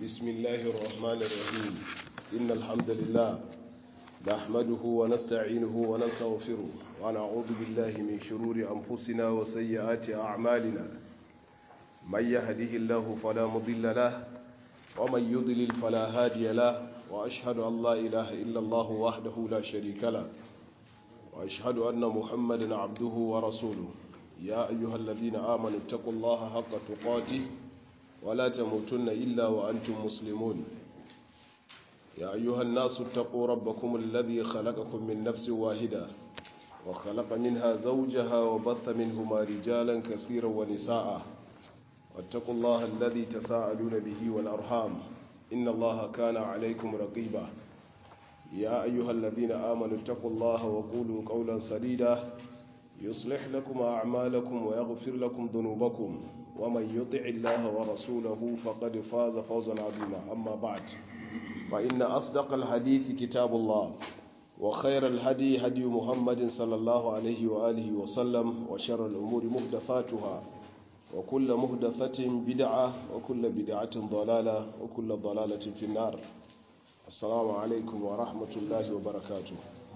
بسم الله الرحمن الرحيم إن الحمد لله نحمده ونستعينه ونستغفره ونعوذ بالله من شرور أنفسنا وسيئات أعمالنا من يهده الله فلا مضل له ومن يضلل فلا هادي له وأشهد أن لا إله إلا الله وحده لا شريك له وأشهد أن محمدا عبده ورسوله يا أيها الذين آمنوا اتقوا الله حق تقاته ولا تموتن إلا وأنتم مسلمون يا أيها الناس اتقوا ربكم الذي خلقكم من نفس واحدة وخلق منها زوجها وبث منهما رجالا كثيرا ونساء واتقوا الله الذي تساءلون به والأرحام إن الله كان عليكم رقيبا يا أيها الذين آمنوا اتقوا الله وقولوا قولا سديدا يصلح لكم أعمالكم ويغفر لكم ذنوبكم ومن يطع الله ورسوله فقد فاز فوزا عظيما أما بعد فإن أصدق الحديث كتاب الله وخير الهدي هدي محمد صلى الله عليه وآله وسلم وشر الأمور محدثاتها وكل محدثة بدعة وكل بدعة ضلالة وكل ضلالة في النار السلام عليكم ورحمة الله وبركاته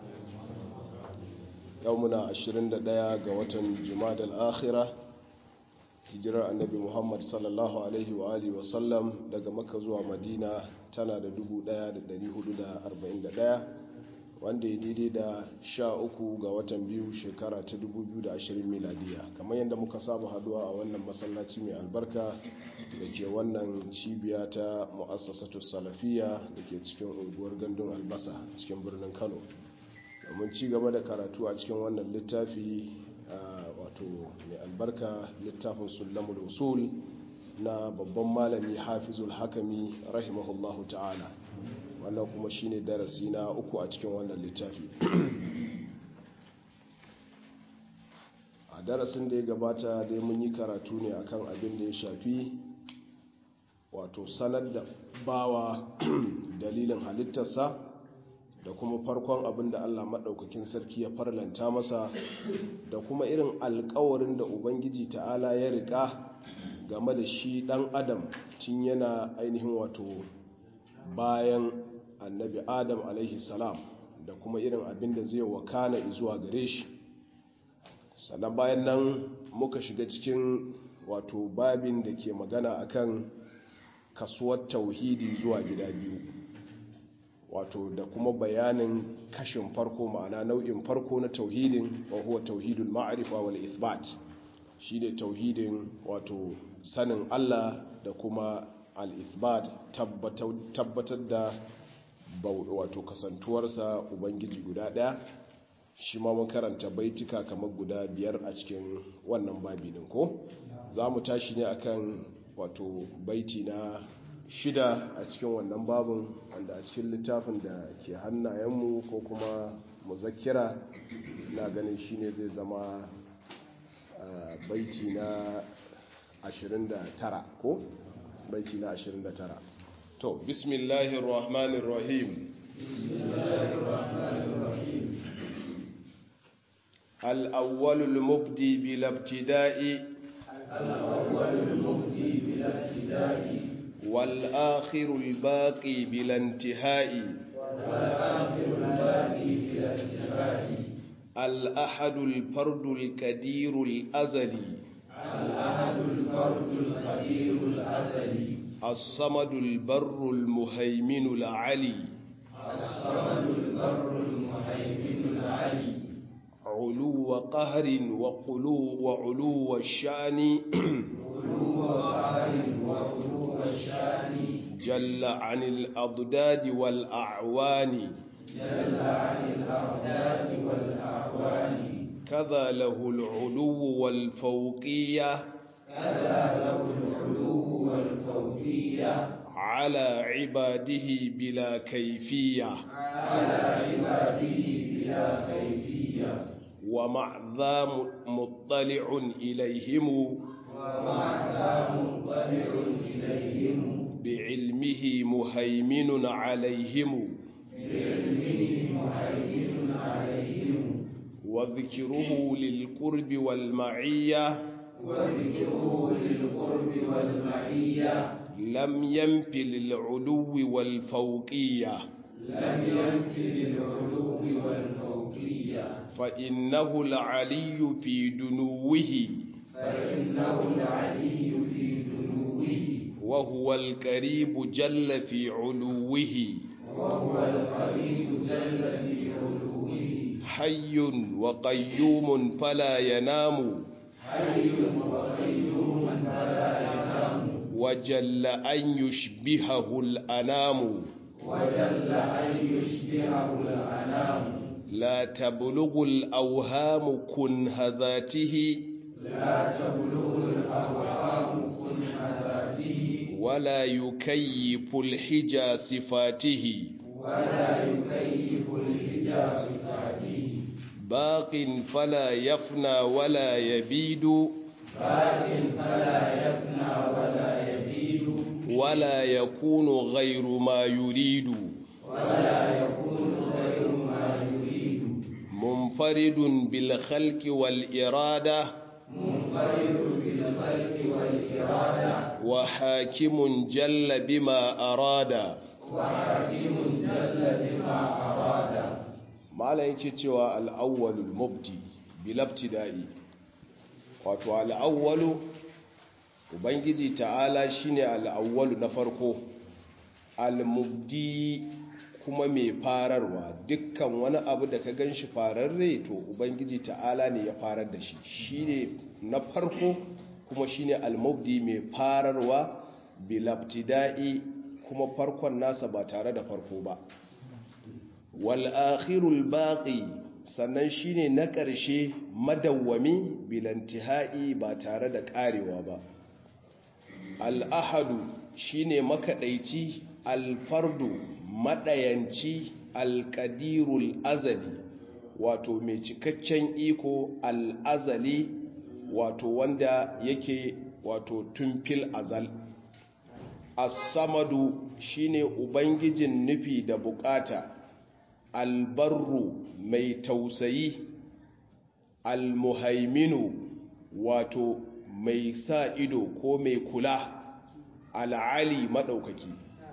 يومنا 21 ga watan Jumadal Akhirah hijirar annabi Muhammad sallallahu alaihi wa alihi wasallam daga Makka zuwa Madina tana da 1441 wanda ya daidai da 13 ga watan biyu shekara ta 2020 miladiya kamar yadda muka saba haduwa a wannan masallaci mai albarka da ke wannan cibiya ta mu'assasatu salafiya da ke cikin unguwar gandun albasa cikin birnin Kano domin ci gaba da karatu a cikin wannan littafi wato mai albarka littafin sulamul usul na babban malami hafizul hakami rahimahullahu ta'ala wannan kuma shine darasi na uku a cikin wannan littafi a darasin da ya gabata dai mun yi karatu ne akan abin da ya shafi wato sanar da bawa dalilin halittarsa da kuma farkon abin da Allah maɗaukakin sarki ya farlanta masa da kuma irin alkawarin da Ubangiji ta'ala ya riƙa game da shi ɗan adam tun yana ainihin wato bayan annabi adam alaihi salam da kuma irin abin da zai wakana zuwa gare shi sannan bayan nan muka shiga cikin wato babin da ke magana akan kasuwar tauhidi zuwa gida biyu wato da kuma bayanin kashin farko ma'ana nau'in farko na tauhidin wa huwa tauhidul ma'rifa wal ithbat shine tauhidin wato sanin Allah da kuma al ithbat tabbatar da wato kasantuwarsa ubangiji guda daya shi ma mun karanta baitika kamar guda biyar a cikin wannan babi din ko za mu tashi ne akan wato baiti na shida a cikin wannan babin wanda a cikin littafin da ke hannayenmu ko kuma muzakkira na ganin shine zai zama baiti na 29 ko baiti na 29 to bismillahir rahmanir rahim الأول المبدي بلا ابتداء الأول المبدي بلا ابتداء والآخر الباقي بلا انتهاء والآخر الباقي بلا انتهاء الأحد الفرد الكدير الأزلي الأحد الفرد القدير الأزلي الصمد البر المهيمن العلي الصمد البر المهيمن العلي علو قهر وقلو وعلو الشان علو قهر وعلو الشان جل عن الأضداد والأعوان جل عن الأعداد والأعوان كذا له العلو والفوقية كذا له العلو والفوقية على عباده بلا كيفية على عباده بلا كيفية ومع ذا مطلع إليهم ومع ذا مطلع إليهم بعلمه مهيمن عليهم بعلمه مهيمن عليهم وذكره للقرب والمعية وذكره للقرب والمعية لم ينف للعلو والفوقية لم ينف للعلو والفوقية فإنه العلي في دنوه فإنه العلي في دنوه وهو القريب جل في علوه وهو القريب جل في علوه حي وقيوم فلا ينام حي وقيوم فلا ينام وجل أن يشبهه الأنام وجل أن يشبهه الأنام لا تبلغ الأوهام كنه ذاته لا تبلغ الأوهام كنه ذاته ولا يكيف الحجى صفاته ولا يكيف الحجاب صفاته باق فلا يفنى ولا يبيد باق فلا يفنى ولا يبيد ولا يكون غير ما يريد ولا يكون غير ما يريد منفرد بالخلق والإرادة منفرد بالخلق والإرادة وحاكم جل بما أراد وحكيم جل بما أراد malam yake cewa al'awwalul mubdi bilabtida'i wato al'awwalu ubangiji ta'ala shine al'awwalu na farko al-mubdi kuma mai fararwa dukkan wani abu da ka ganshi fararre to ubangiji ta'ala ne ya farar da shi shine na farko kuma shine al-mubdi mai fararwa bilabtida'i kuma farkon nasa ba tare da farko ba wal'akhirul baƙi sannan shine na ƙarshe madawwami bilantihai ba tare da ƙarewa ba al'ahadu shine makaɗaici alfardu maɗayanci alƙadirul azali wato mai cikakken iko al'azali wato wanda yake wato tumfil azal as-samadu shine ubangijin nufi da bukata albarru mai tausayi almuhaiminu wato mai sa ido ko mai kula al'ali maɗaukaki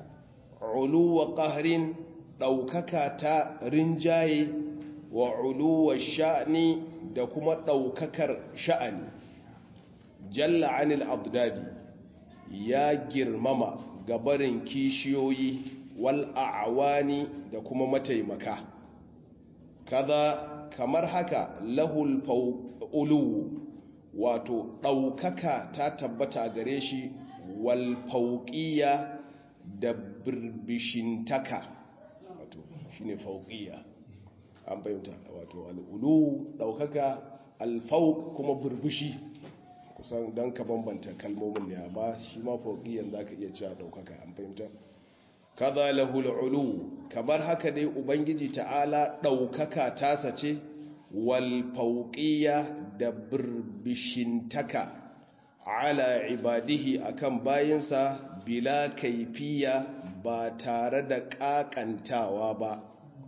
uluwa ƙaharin ɗaukaka ta rinjaye wa uluwa sha'ani da kuma ɗaukakar sha'ani jalla anil abdadi ya girmama gabarin kishiyoyi wal a'wani da kuma mataimaka kaza kamar haka lahul ulu wato ɗaukaka ta tabbata gare shi wal fauƙiya da birbishintaka wato shine fauƙiya an fahimta wato al'ulu ɗaukaka alfauk kuma birbishi kusan don ka bambanta kalmomin ne amma shi ma fauƙiyan za ka iya cewa ɗaukaka an fahimta kaza lahul ulu kamar haka dai ubangiji ta'ala ɗaukaka tasa ce wal fauƙiya da birbishintaka ala ibadihi akan bayinsa bila kaifiya ba tare da ƙaƙantawa ba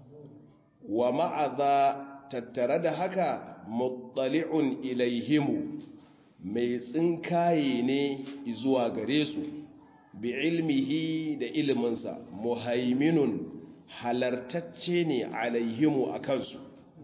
wa ma'aza tattare da haka muttali'un ilaihimu mai tsinkaye ne zuwa gare su bi ilmihi da iliminsa muhaiminun halartacce ne alaihimu a kansu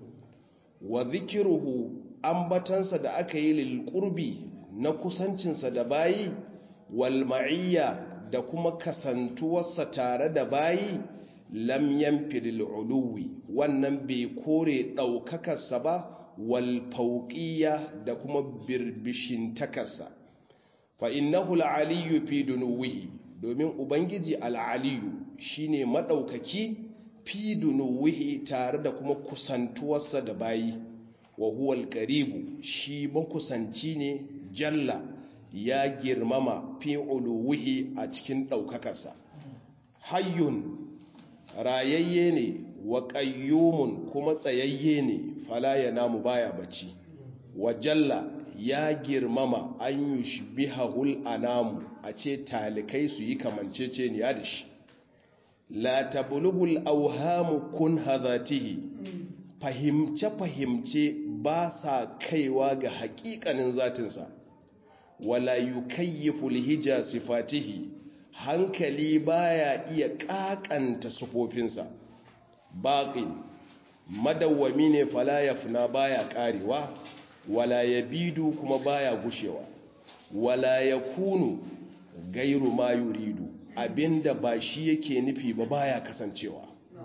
wa zikiruhu ambatansa da aka yi lilƙurbi na kusancinsa da bayi wal ma'iyya da kuma kasantuwarsa tare da bayi lam yanfidil uluwi wannan bai kore ɗaukakarsa ba wal fauƙiyya da kuma birbishin takarsa fa innahu al-aliyyu fi dunuwihi domin ubangiji al-aliyyu shine madaukaki fi dunuwihi tare da kuma kusantuwarsa da bayi wa huwa al-qaribu shi makusanci ne jalla ya girmama fi uluwihi a cikin daukakarsa hayyun rayayye ne wa qayyumun kuma tsayayye ne fala yanamu baya bacci wa jalla ya girmama an yi shibihahul anamu a ce talikai su yi kamancece ni ya da shi la tabulugul auhamu kun hazatihi fahimce-fahimce ba sa kaiwa ga hakikanin zatinsa wala yukayyiful hija sifatihi hankali baya iya kakanta sufofinsa baqi madawwami ne fala yafna baya karewa wala yabidu kuma baya gushewa wala yakunu gairu ma yuridu abinda ba shi yake nufi ba baya kasancewa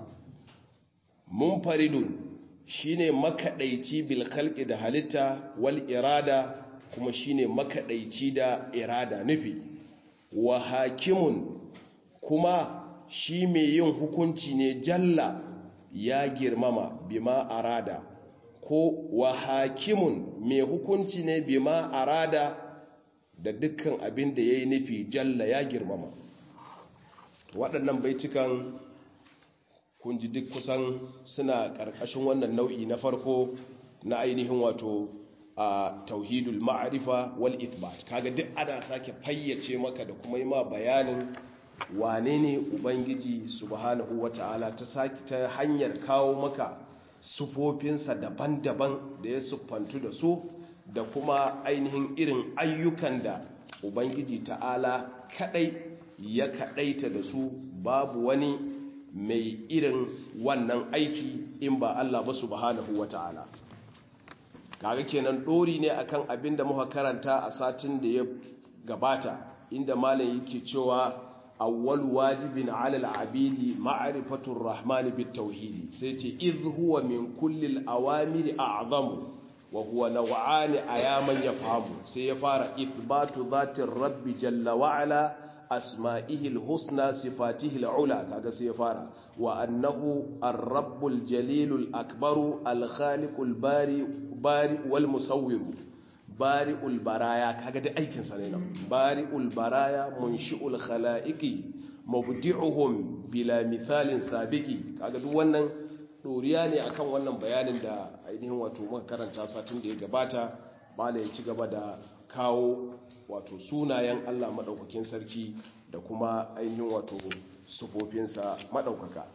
munfaridun shine makadaici bil khalqi da halitta wal irada kuma shine makadaici da irada nufi wa hakimun kuma shi mai yin hukunci ne jalla ya girmama bima arada ko wa hakimun mai hukunci ne bima arada da dukkan abin da ya yi nufi jalla ya girmama waɗannan baitukan kun ji duk kusan suna ƙarƙashin wannan nau'i na farko na ainihin wato a tauhidul ma'arifa wal ithbat kaga duk ana sake fayyace maka da kuma yi ma bayanin wane ne ubangiji subhanahu wata'ala ta saki ta hanyar kawo maka sufofinsa daban-daban da ya siffantu da su da kuma ainihin irin ayyukan da ubangiji ta'ala kadai ya kadaita da su babu wani mai irin wannan aiki in ba Allah ba subhanahu wata'ala kaga kenan dori ne akan abin da muka karanta a satin da ya gabata inda malam yake cewa awwal wajibin ala al-abidi ma'rifatur rahmani bit tauhidi sai ce iz huwa min kulli al-awamiri a'zamu wa huwa naw'ani ayaman yafhamu sai ya fara ithbatu dhatir rabbi jalla wa ala asma'ihi al-husna sifatihi al-ula kaga sai ya fara wa annahu ar-rabbul jalilul akbaru al-khaliqul bari bari wal musawwiru bari'ul baraya kaga da aikin sa ne nan bari'ul baraya munshi'ul khalaiqi mubdi'uhum bila mithalin sabiqi kaga duk wannan doriya ne akan wannan bayanin da ainihin wato muka karanta satin da ya gabata bala ya ci gaba da kawo wato sunayen Allah madaukakin sarki da kuma ainihin wato sufofinsa madaukaka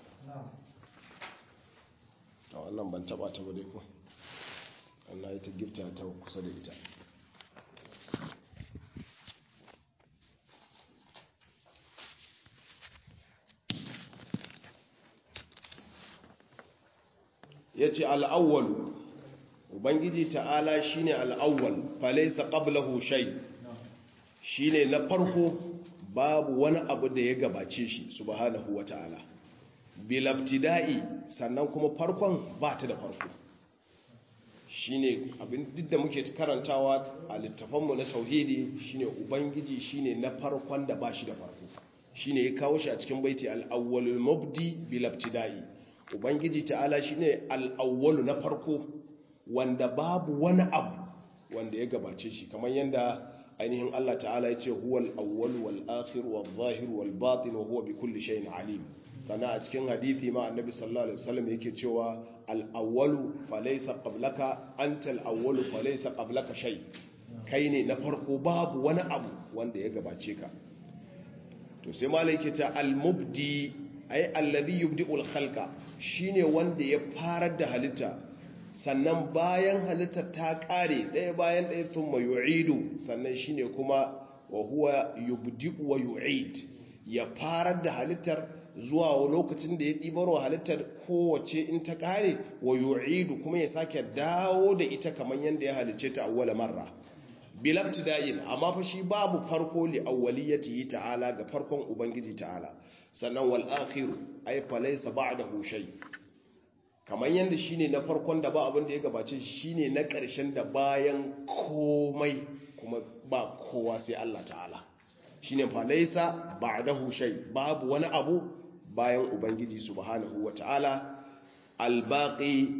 ta wannan ban taba ta ba dai ko Allah ya ta gifta ta kusa da ita ya ce al'awwalu ubangiji ta'ala shi ne al'awwal falaisa ƙablahu shai shi ne na farko babu wani abu da ya gabace shi subhanahu wa ta'ala bilabtida'i sannan kuma farkon ba ta da farko shine abin duk da muke karantawa a littafanmu na tauhidi shine ubangiji shine na farkon da bashi da farko shine ya kawo shi a cikin baiti al-awwalul mubdi bil ibtida'i ubangiji ta'ala shine al-awwalu na farko wanda babu wani abu wanda ya gabace shi kamar yanda ainihin Allah ta'ala ya ce huwal awwal wal akhir wal zahir wal batin wa huwa bi kulli shay'in alim sannan a cikin hadithi ma annabi sallallahu alaihi wasallam yake cewa al-awwalu falaysa qablaka anta al-awwalu falaysa qablaka shay kai ne na farko babu wani abu wanda ya gabace ka to sai malai yake ta al-mubdi ay alladhi yubdi'u al-khalqa shine wanda ya farar da halitta sannan bayan halitta ta kare ɗaya bayan ɗaya thumma yu'idu sannan shine kuma wa huwa yubdi'u wa yu'id ya farar da halittar zuwa lokacin da ya ɗibar wa halittar kowace in ta ƙare wa yu'idu kuma ya sake dawo da ita kamar yadda ya halice ta awwala marra bilabti da'in amma fa shi babu farko li awwaliyatihi ta'ala ga farkon ubangiji ta'ala sannan wal akhiru ay falaysa ba'dahu shay kamar yadda shine na farkon da ba abin da ya gabace shine na ƙarshen da bayan komai kuma ba kowa sai Allah ta'ala shine falaysa ba'dahu shay babu wani abu bayan ubangiji subhanahu wa ta'ala albaqi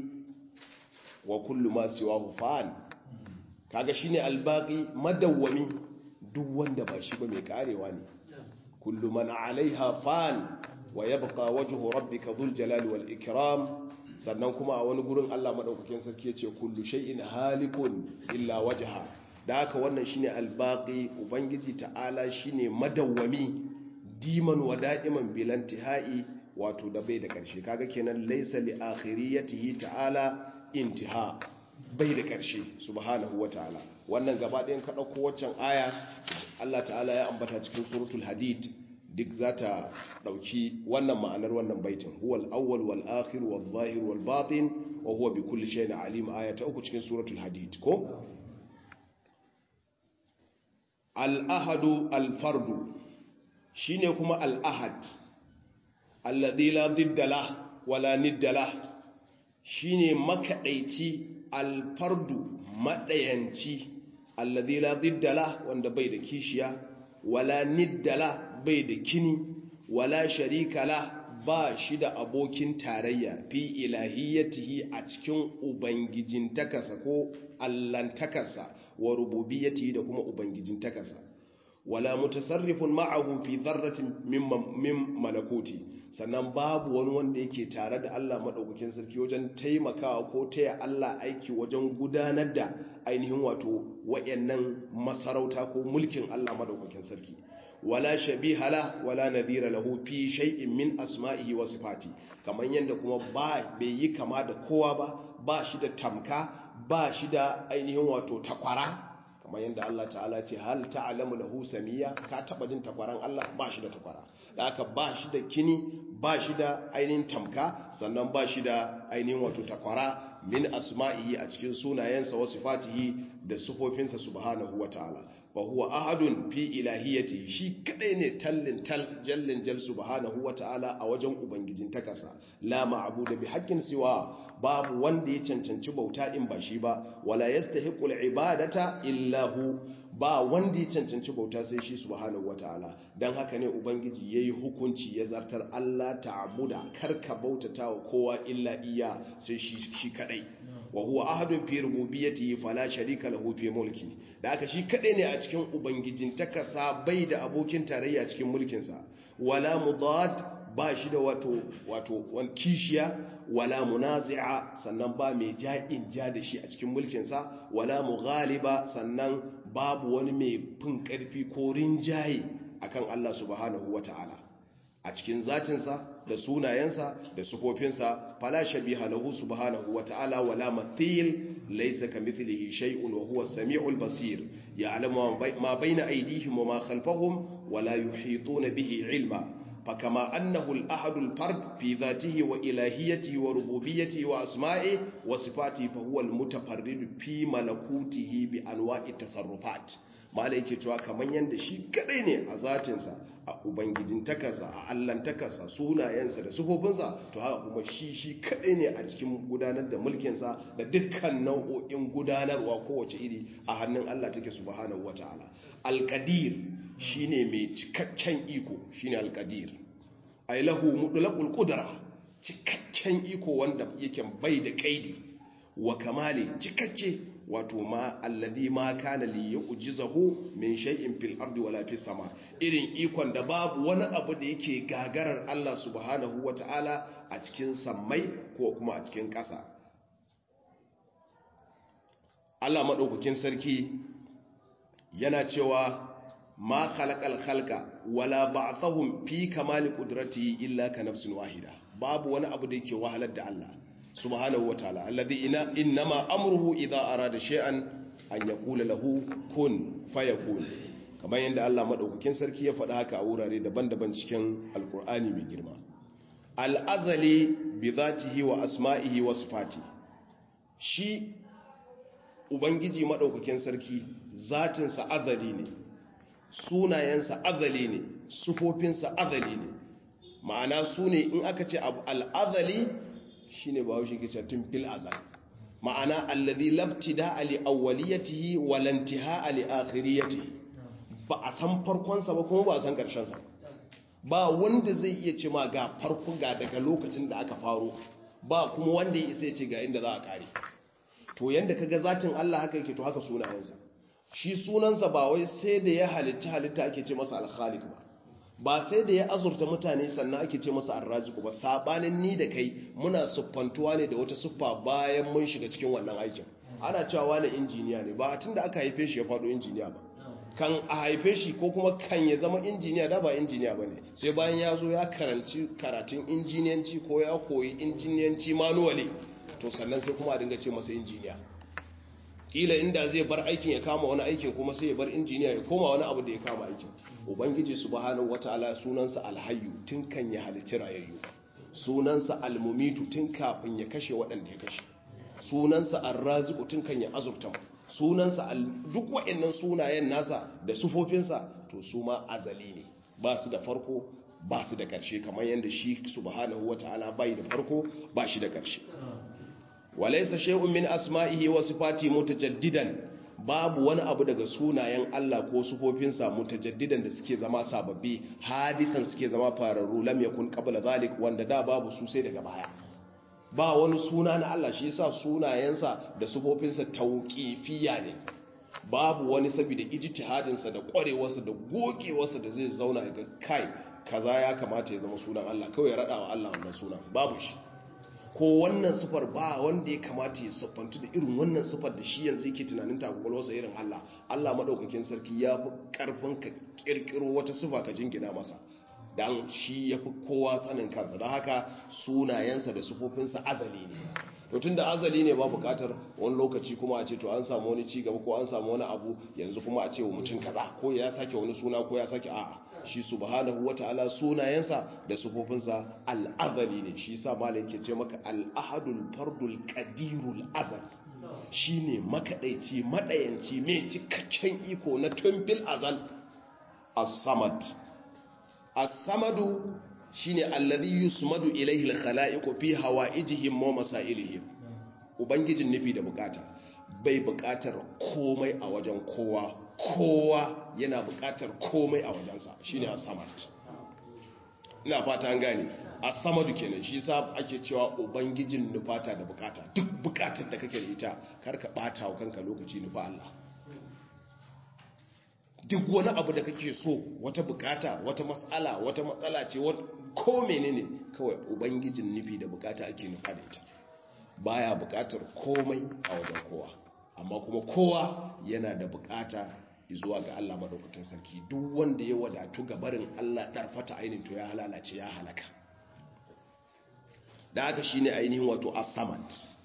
wa kullu ma siwahu fan kaga shine albaqi madawwami duk wanda ba shi ba mai karewa ne kullu man alaiha fan wa yabqa wajhu rabbika dhul jalali wal ikram sannan kuma a wani gurin Allah madaukakin sarki yace kullu shay'in halikun illa wajha da haka wannan shine albaqi ubangiji ta'ala shine madawwami diman wa da'iman bilantihai wato da bai da ƙarshe kaga kenan laysa li akhiriyatihi ta'ala intiha bai da ƙarshe subhanahu wata'ala wannan gaba ɗayan ka dauko waccan aya Allah ta'ala ya ambata cikin suratul hadid duk za ta ɗauki wannan ma'anar wannan baitin huwal awwal wal akhir wal zahir wal batin wa huwa bi kulli shay'in alim aya ta uku cikin suratul hadid ko al ahadu al fardu shine kuma al ahad alladhi la didda la wala nidda la shine makadaici al fardu madayanci alladhi la didda la wanda bai da kishiya wala nidda la bai da kini wala sharika la ba shi da abokin tarayya fi ilahiyyatihi a cikin ubangijin takasa ko allantakasa wa rububiyyatihi da kuma ubangijin takasa wala mutasarrifun ma'ahu fi dharratin min malakuti sannan babu wani wanda yake tare da Allah madaukakin sarki wajen taimakawa ko taya Allah aiki wajen gudanar da ainihin wato wayannan masarauta ko mulkin Allah madaukakin sarki wala shabiha la wala nadhira lahu fi shay'in min asma'ihi wa sifati kaman yanda kuma ba bai yi kama da kowa ba ba shi da tamka ba shi da ainihin wato takwara kamar yanda Allah ta'ala ce hal ta'lamu lahu samiya ka taba jin takwaran Allah ba shi da takwara da haka ba shi da kini ba shi da ainihin tamka sannan ba shi da ainihin wato takwara min asma'ihi a cikin sunayensa wa sifatihi da sifofinsa subhanahu wa ta'ala fa huwa ahadun fi ilahiyati shi kadai ne tallin tal jallin jal subhanahu wata'ala a wajen ubangijin takasa la ma'budu bi haqqin siwa babu wanda ya cancanci bauta in ba shi ba wala yastahiqu al-ibadata illa hu ba wanda ya cancanci bauta sai shi subhanahu wata'ala dan haka ne ubangiji yayi hukunci ya zartar Allah ta'buda karka bautata wa kowa illa iya sai shi shi kadai wa huwa ahadun fi rububiyyatihi fala sharika lahu fi mulki da aka shi kadai ne a cikin ubangijin takasa bai da abokin tarayya cikin mulkin sa wala mudad ba shi da wato wato wan kishiya wala munazi'a sannan ba mai ja'in ja da shi a cikin mulkin sa wala mughaliba sannan babu wani mai fin karfi ko rinjaye akan Allah subhanahu wataala a cikin zatinsa da sunayensa da sufofinsa fala shabiha lahu subhanahu wata'ala wala mathil laysa kamithlihi shay'un wa huwa as-sami'ul basir ya'lamu ma bayna aydihim wa ma khalfahum wala yuhituna bihi 'ilma فكما أنه الأحد الفرد في ذاته وإلهيته وربوبيته وأسمائه وصفاته فهو المتفرد في ملكوته بأنواع التصرفات mala yake cewa kamar yadda shi kadai ne a zatinsa a ubangijin takasa a allan takasa sunayensa da sufofinsa to haka kuma shi shi kadai ne a cikin gudanar da mulkinsa da dukkan nau'o'in gudanarwa kowace iri a hannun allah take subhanahu wata'ala alkadir shine mai cikakken iko shine alkadir ay lahu mutlaqul qudra cikakken iko wanda yake bai da kaidi wa kamali cikakke wato ma alladhi ma kana li yu'jizahu min shay'in fil ardi wala fis sama irin ikon da babu wani abu da yake gagarar Allah subhanahu wata'ala a cikin sammai ko kuma a cikin ƙasa Allah madaukakin sarki yana cewa ma khalaqal khalqa wala ba'athahum fi kamali qudratihi illa ka nafsin wahida babu wani abu da yake wahalar da Allah subhanahu wa ta'ala alladhi ina innama amruhu idha arada shay'an an yaqula lahu kun fayakun kamar yadda Allah madaukakin sarki ya faɗa haka a wurare daban-daban cikin alkur'ani mai girma al'azali bi zatihi wa asma'ihi wa sifati shi ubangiji madaukakin sarki zatinsa azali ne sunayensa azali ne sufofinsa azali ne ma'ana su ne in aka ce abu al'azali shi ne bahaushe ke tun fil azal ma'ana allazi labtida ali awwaliyatihi walantiha ali akhiriyatihi ba a san farkonsa ba kuma ba a san karshensa ba wanda zai iya ce ma ga farko ga daga lokacin da aka faro ba kuma wanda ya isa ya ce ga inda za a kare to yanda kaga zatin Allah haka yake to haka sunayensa shi sunansa ba wai sai da ya halitta halitta ake ce masa al-khaliq ba ba sai da ya azurta mutane sannan ake ce masa arraziku ba sabanin ni da kai muna siffantuwa ne da wata siffa bayan mun shiga cikin wannan aikin ana cewa wani injiniya ne ba tun da aka haife shi ya faɗo injiniya ba kan a haife shi ko kuma kan ya zama injiniya da ba injiniya ba ne sai bayan ya zo ya karanci karatun injiniyanci ko ya koyi injiniyanci manuwali to sannan sai kuma a dinga ce masa injiniya kila inda zai bar aikin ya kama wani aikin kuma sai ya bar injiniya ya koma wani abu da ya kama aikin ubangiji subhanahu wataala sunansa alhayyu tun kan ya halicci rayayyu sunansa almumitu tun kafin ya kashe waɗanda ya kashe sunansa arraziqu tun kan ya azurta sunansa duk waɗannan sunayen nasa da sufofinsa to su ma azali ne ba su da farko ba su da ƙarshe kamar yadda shi subhanahu wataala bai da farko ba shi da ƙarshe walaysa shay'un min asma'ihi wa sifati mutajaddidan babu wani abu daga sunayen Allah ko sufofinsa mutajaddidan da suke zama sababbi hadisan suke zama fararru lam yakun qabla zalik wanda da babu su sai daga baya ba wani suna na Allah shi yasa sunayensa da sufofinsa tauqifiyya ne babu wani saboda ijtihadinsa da kwarewarsa da gogewarsa da zai zauna ga kai kaza ya kamata ya zama sunan Allah kawai ya rada wa Allah wannan sunan babu shi ko wannan sufar ba wanda ya kamata ya siffantu da irin wannan sufar da shi yanzu yake tunanin takwalwarsa irin Allah Allah maɗaukakin sarki ya fi ƙarfin ka ƙirƙiro wata sufa ka jingina masa don shi ya fi kowa tsanin kansa don haka sunayensa da sufofinsa azali ne to tun da azali ne ba buƙatar wani lokaci kuma a ce to an samu wani ci gaba ko an samu wani abu yanzu kuma a ce wa mutum kaza ko ya sake wani suna ko ya sake a'a shi subhanahu wata'ala sunayensa da sufofinsa al'azali ne shi sa malai ke ce maka al'ahadul fardul qadirul azal shine makadaici madayanci mai cikakken iko na tumbil azal as-samad as-samadu shine alladhi yusmadu ilayhi al-khala'iqu fi hawa'ijihim wa masailihim ubangijin nufi da bukata bai bukatar komai a wajen kowa kowa yana bukatar komai a wajensa shine as-samad ina fata an gane as-samadu kenan shi yasa ake cewa ubangijin nufata da bukata duk bukatar da kake da ita karka bata wa kanka lokaci nufa Allah duk wani abu da kake so wata bukata wata matsala wata matsala ce ko menene kawai ubangijin nufi da bukata ake nufa da ita baya bukatar komai a wajen kowa amma kuma kowa yana da bukata zuwa ga Allah madaukakin sarki duk wanda ya wadatu ga barin Allah darfata ainihin to ya halalace ya halaka da haka shine ainihin wato as-samad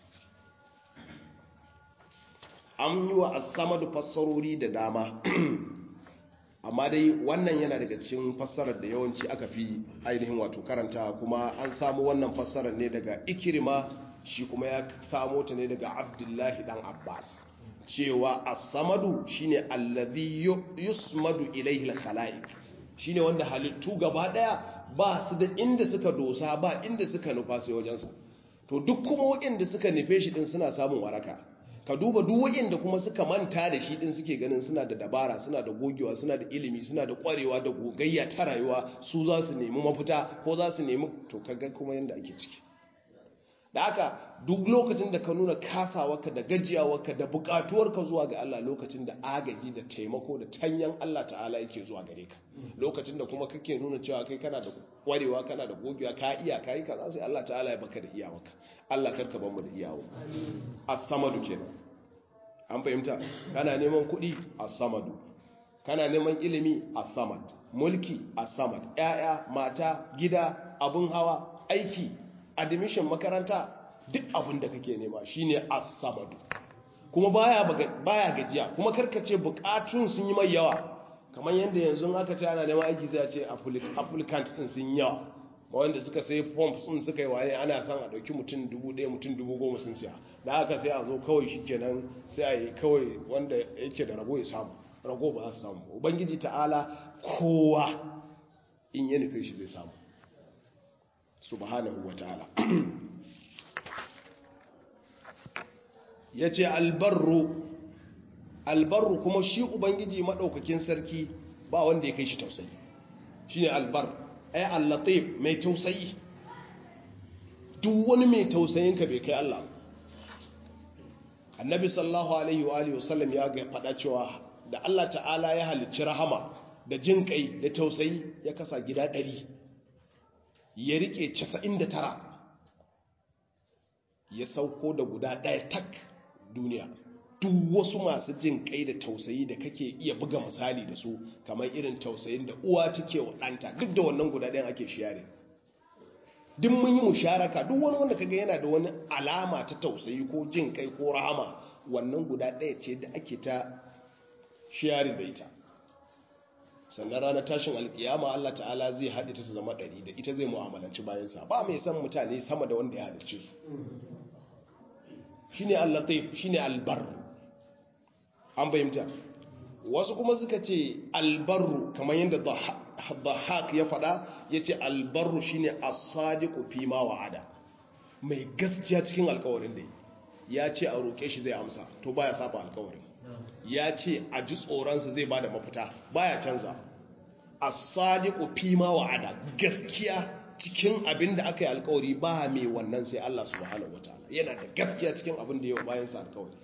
an yi wa as-samad fassarori da dama amma dai wannan yana daga cikin fassarar da yawanci aka fi ainihin wato karanta kuma an samu wannan fassarar ne daga ikirma shi kuma ya samo ta ne daga abdullahi dan abbas cewa as-samadu shine allazi yusmadu ilayhi al-khalaiq shine wanda halittu gaba daya ba su da inda suka dosa ba inda suka nufa sai wajensa to duk kuma waɗanda suka nufe shi din suna samun waraka ka duba duk waɗanda kuma suka manta da shi din suke ganin suna da dabara suna da gogewa suna da ilimi suna da kwarewa da gogayya ta rayuwa su za su nemi mafita ko za su nemi to kaga kuma yanda ake ciki da haka duk lokacin da ka nuna kasawarka da gajiyawarka da bukatuwarka zuwa ga Allah lokacin da agaji da taimako da tanyan Allah ta'ala yake zuwa gare ka lokacin da kuma kake nuna cewa kai kana da kwarewa kana da gogewa ka iya kai kaza sai Allah ta'ala ya baka da iyawarka Allah karka ban mu da iyawa as-samadu kenan an fahimta kana neman kuɗi as-samadu kana neman ilimi as-samad mulki as-samad ƴaƴa mata gida abun hawa aiki admission makaranta duk abin da kake nema shine as-samadu kuma baya baya gajiya kuma karkace bukatun sun yi mai yawa kamar yanda yanzu aka ce ana neman aiki sai a ce applicant din sun yawa wanda suka sai forms din suka yi waye ana son a dauki mutum 1000 mutum 10000 sun siya da haka sai a zo kawai shikenan sai a yi kawai wanda yake da rabo ya samu rago ba za su samu ubangiji ta'ala kowa in ya nufe shi zai samu subhanahu wa ta'ala ya ce albarru albarru kuma shi ubangiji maɗaukakin sarki ba wanda ya kai shi tausayi shi ne albar ai allatif mai tausayi duk wani mai tausayinka bai kai Allah annabi sallallahu alaihi wa alihi wasallam ya ga faɗa cewa da Allah ta'ala ya halicci rahama da jin kai da tausayi ya kasa gida ɗari ya rike 99 ya sauko da guda ɗaya tak duniya duk wasu masu jin kai da tausayi da kake iya buga misali da su kamar irin tausayin da uwa take wa ɗanta duk da wannan guda ɗayan ake share duk mun yi musharaka duk wani wanda kaga yana da wani alama ta tausayi ko jin kai ko rahama wannan guda ɗaya ce da ake ta shiyarin da ita sannan ranar tashin alkiyama Allah ta'ala zai haɗe ta su zama ɗari da ita zai mu'amalanci bayansa ba mai san mutane sama da wanda ya halicce su shi ne allatif shi ne albarru an bayyanta wasu kuma suka ce albarru kamar yadda dhahak ya faɗa ya ce albarru shi ne asadiku fi ma wa'ada mai gaskiya cikin alkawarin da ya ce a roƙe shi zai amsa to baya saba alkawarin ya ce a ji tsoronsa zai ba da mafita baya canza a sadiku fi ma wa'ada gaskiya cikin abin da aka yi alkawari ba mai wannan sai Allah subhanahu wataala yana da gaskiya cikin abin da yau bayan sa alkawari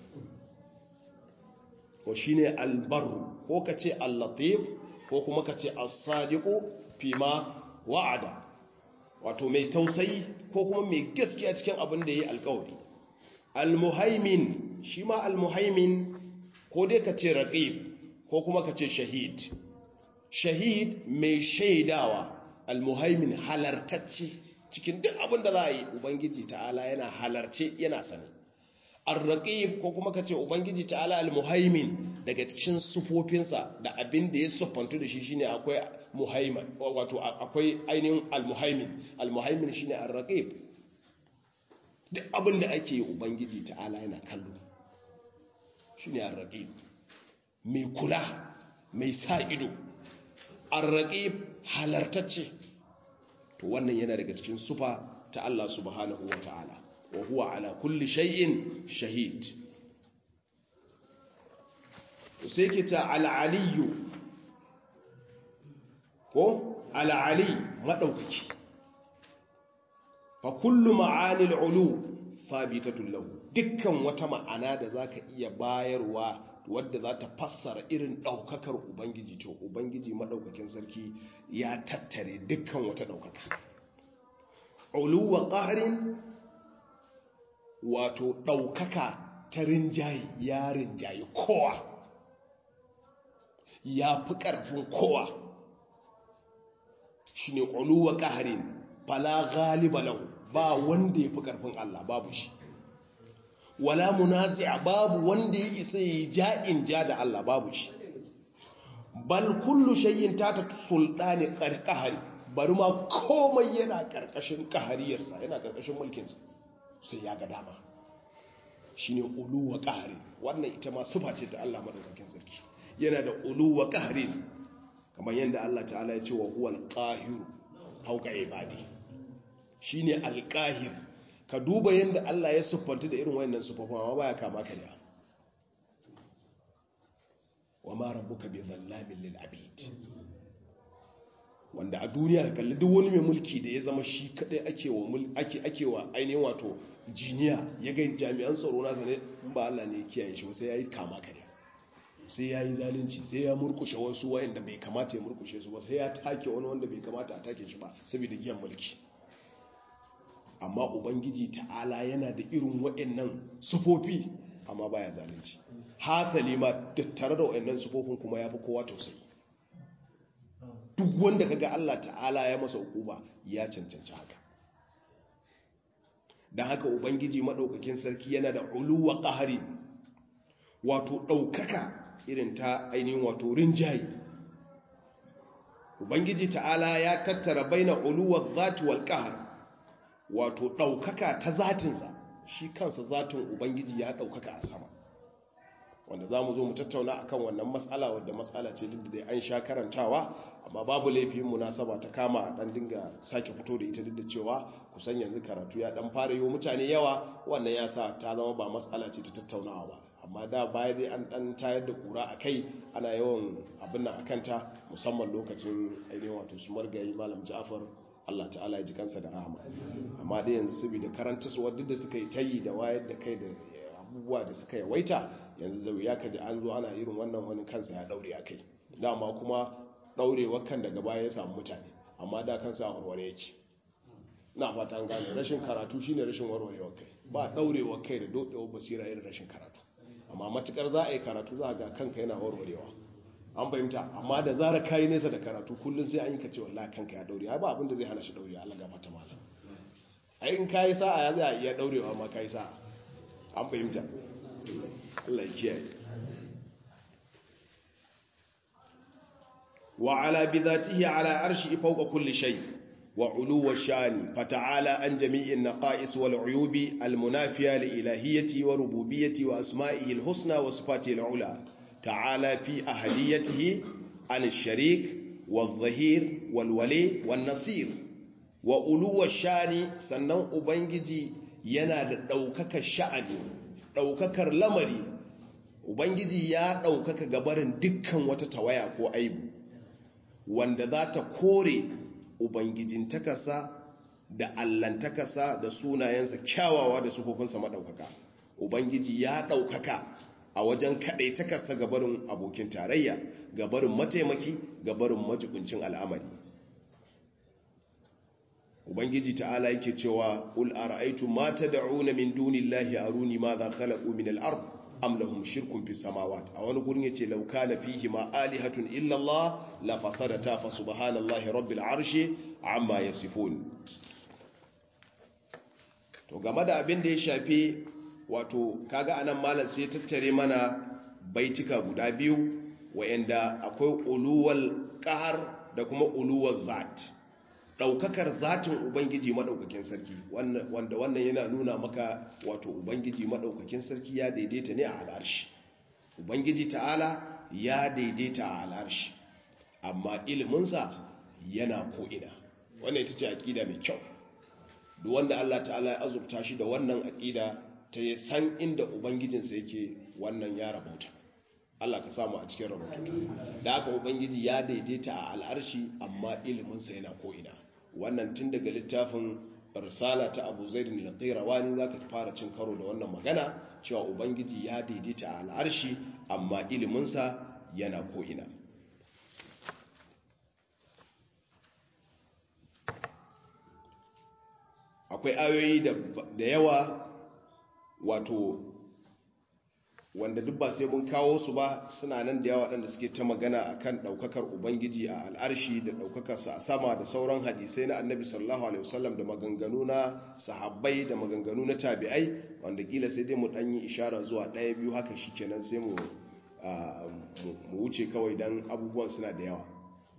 ko shine albarru ko ka ce al-latif ko kuma ka ce as-sadiqu fi ma wa'ada wato mai tausayi ko kuma mai gaskiya cikin abin da yayi alkawari al-muhaimin shi ma al-muhaimin ko dai ka ce raqib ko kuma ka ce shahid shahid mai shaidawa almuhaimin halartacce cikin duk abin da za a yi ubangiji ta'ala yana halarce yana sani arraqib ko kuma ka ce ubangiji ta'ala almuhaimin daga cikin sufofinsa da abin da ya siffantu da shi shine akwai muhaimin wato akwai ainihin almuhaimin almuhaimin shine arraqib duk abin da ake yi ubangiji ta'ala yana kallo shi ne arraƙib mai kula mai sa ido arraƙib halartacce to wannan yana daga cikin sufa ta Allah subhanahu wa ta'ala wa huwa ala kulli shay'in shahid sai ke ta al'aliyu ko al'ali maɗaukaki fa kullu ma'anil ulu sabitatun lahu dukkan wata ma'ana da za ka iya bayarwa wadda za ta fassara irin ɗaukakar ubangiji to ubangiji maɗaukakin sarki ya tattare dukkan wata ɗaukaka uluwa ƙaharin wato ɗaukaka ta rinjaye ya rinjaye kowa ya fi ƙarfin kowa shi ne uluwa ƙaharin fala galiba lahu ba wanda ya fi ƙarfin Allah babu shi wala munazi'a babu wanda ya isa yi ja'in ja da Allah babu shi bal kullu shay'in tata sultani qahari bari ma komai yana karkashin kahariyarsa yana karkashin mulkinsa sai ya ga dama shine uluwa qahari wannan ita ma sifa ce ta Allah madaukakin sarki yana da uluwa qahari kamar yadda Allah ta'ala ya ce wa huwal qahiru fawqa ibadi shine alqahir ka duba yadda Allah ya siffanta da irin wayannan siffofin amma baya kama karya wa ma rabbuka bi dhallamin lil abid wanda a duniya ka kalli duk wani mai mulki da ya zama shi kadai ake wa ake ake wa ainihin wato jiniya ya ga jami'an tsaro nasa ne in ba Allah ne ya kiyaye shi sai yayi kama karya sai yayi zalunci sai ya murkushe wasu wayanda bai kamata ya murkushe su ba sai ya take wani wanda bai kamata a take shi ba saboda giyan mulki amma ubangiji ta'ala yana da irin waɗannan sufofi amma baya zalunci hasali ma tattare da waɗannan sufofin kuma ya fi kowa tausayi duk wanda kaga Allah ta'ala ya masa hukuma ya cancanci haka don haka ubangiji maɗaukakin sarki yana da uluwa ƙahari wato ɗaukaka irin ta ainihin wato rinjaye ubangiji ta'ala ya tattara baina uluwa zati wal ƙahar wato ɗaukaka ta zatinsa shi kansa zatin ubangiji ya ɗaukaka a sama wanda za mu zo mu tattauna a kan wannan matsala wadda matsala ce duk da an sha karantawa amma babu laifin munasaba ta kama a ɗan dinga sake fito da ita duk da cewa kusan yanzu karatu ya ɗan fara yi mutane yawa wannan ya sa ta zama ba matsala ce ta tattaunawa ba amma da baya dai an ɗan tayar da ƙura a kai ana yawan abin nan a kanta musamman lokacin ainihin wato su margayi malam ja'far Allah ta'ala ya ji kansa da rahama amma dai yanzu saboda karanta su wadda suka yi tayi da wayar da kai da abubuwa da suka yawaita yanzu da ya kaji an zo ana irin wannan wani kansa ya daure a kai dama kuma daurewar kan daga baya ya samu mutane amma da kansa a warware yake na fata an gane rashin karatu shine rashin warwarewar kai ba daurewar kai da dodewar basira irin rashin karatu amma matukar za a yi karatu za a ga kanka yana warwarewa an fahimta amma da zara kayi nesa da karatu kullum sai an yi kace wallahi kanka ya daure ba abin da zai hana shi daure Allah gafarta malam ai in kayi sa'a ya zai iya daurewa ma kayi sa'a an fahimta Allah ya kiyaye wa ala bi dhatihi ala arshi fawqa kulli shay wa uluwa shani fata'ala an jami'in naqais wal uyubi al munafiya li ilahiyyati wa rububiyyati wa asma'ihi al husna wa sifatihi al ula ta'ala fi ahliyatihi an al sharik wal zahir wal wali wan nasir wa uluwa shani sannan ubangiji yana da daukakar sha'ani daukakar lamari ubangiji ya daukaka gabarin dukkan wata tawaya ko aibu wanda za ta kore ubangijin takasa da allantakasa da sunayensa kyawawa da sufofinsa maɗaukaka ubangiji ya ɗaukaka a wajen kaɗai takasa gabarin abokin tarayya gabarin mataimaki gabarin majibincin al'amari ubangiji ta'ala yake cewa ul ara'aytu ma tad'una min dunillahi aruni ma za khalaqu min al-ard am lahum shirkun fis samawat a wani gurin yace law kana fihi ma alihatun illa Allah la fasadata fa subhanallahi rabbil arshi amma yasifun to game da abin da ya shafi wato kaga anan malam sai tattare mana baitika guda biyu wayanda akwai uluwal qahar da kuma uluwal zat daukakar zatin ubangiji madaukakin sarki wanda wannan yana nuna maka wato ubangiji madaukakin sarki ya daidaita ne a al'arshi ubangiji ta'ala ya daidaita a al'arshi amma iliminsa yana ko'ina wannan ita ce aƙida mai kyau duk wanda Allah ta'ala ya azurta shi da wannan aƙida ta yi san inda ubangijinsa yake wannan ya rabauta Allah ka samu a cikin rabautu da haka ubangiji ya daidaita a al'arshi amma iliminsa yana ko'ina wannan tun daga littafin risala ta abu zaidun al-qayrawani zaka fara cin karo da wannan magana cewa ubangiji ya daidaita a al'arshi amma iliminsa yana ko'ina akwai ayoyi da yawa wato wanda duk ba sai mun kawo su ba suna nan da yawa waɗanda suke ta magana akan ɗaukakar ubangiji a al'arshi da ɗaukakarsa a sama da sauran hadisai na annabi sallallahu alaihi wasallam da maganganu na sahabbai da maganganu na tabi'ai wanda kila sai dai mu ɗan yi ishara zuwa ɗaya biyu haka shi kenan sai mu wuce kawai don abubuwan suna da yawa